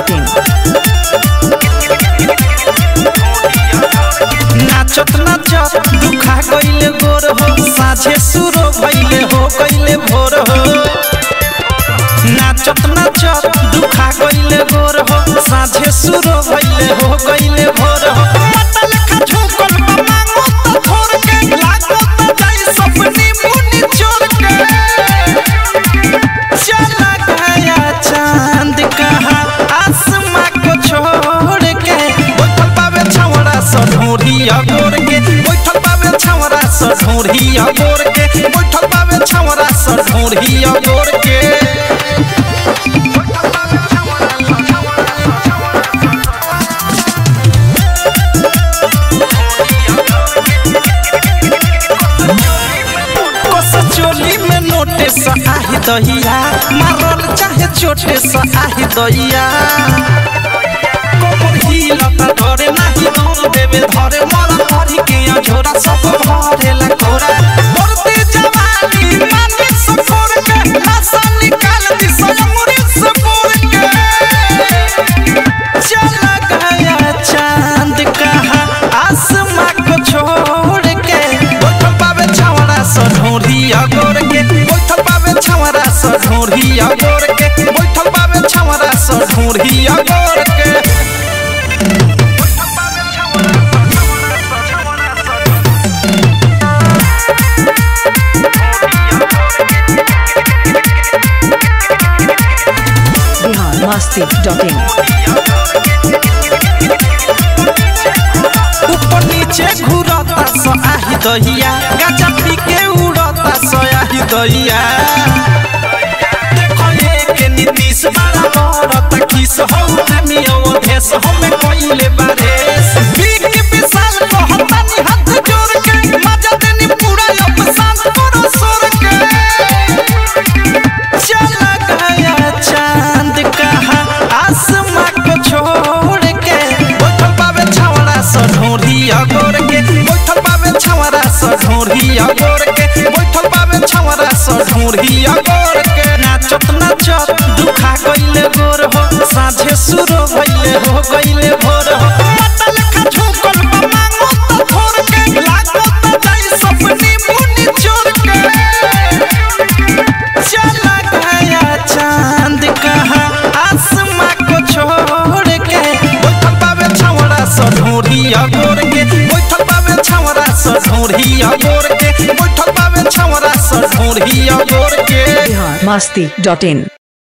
masti.in. नाचत नाचत दुखा गईले गोर हो साझे सुरो भइले हो गईले भोर हो नाचत नाचत दुखा गईले गोर हो साझे सुरो भइले हो गईले भोर हो पता लेखा झुकल बा मांगो तो थोर के लागो तो जाई सपनी मुनी चोर के चला गया चांद कहा आसमां को छोड़ के बैठल पावे छावड़ा सढोरिया गोर के बैठल पावे छावड़ा सढोरिया गोर के बैठल पावे छावड़ा सढोरिया गोर के कस चोली में नोटे सा आही दहिया मारल चाहे चोटे सा आही दहिया कोमर हिलता धरे नाही दूर देवे धरे मर धरी के झोरा सब भरे ला कोरा मरते जवानी माने सफर के नशा निकाल दी सयमुरी से बोर के चला गया चांद कहा आसमां को छोड़ के बैठल पावे छावड़ा सढोरिया गोर के बैठल पावे छावड़ा सढोरिया गोर के बैठल पावे छावड़ा सढोरिया गोर के Bihar masti.in. ऊपर नीचे घूरता सो आही दहिया गाजा पी के उड़ता सो आही दहिया देखो ये के नीतीश बड़ा बड़ता किस हो प्रेमियों भेस हमें कोइले बारेस बीक विशाल कहता नि हाथ जोड़ के मजा देनी पूरा अब सांस करो सोर के चला गया चांद कहा आसमां को छोड़ के बैठल पावे छावड़ा सढोरिया गोर के बैठल पावे छावड़ा सढोरिया गोर के बैठल पावे छावड़ा सढोरिया गोर के नाचत नाचत दुखा गईले गोर हो साझे सुरो भइले हो गईले भोर हो पता लेखा झुकल बा मांगो तो थोर के लागो तो जाई सपनी मुनी चोर के चला गया चांद कहा आसमां को छोड़ के बैठल पावे छावड़ा सढोरिया गोर के बैठल पावे छावड़ा सढोरिया गोर के बैठल पावे छावड़ा सढोरिया गोर के Bihar masti.in.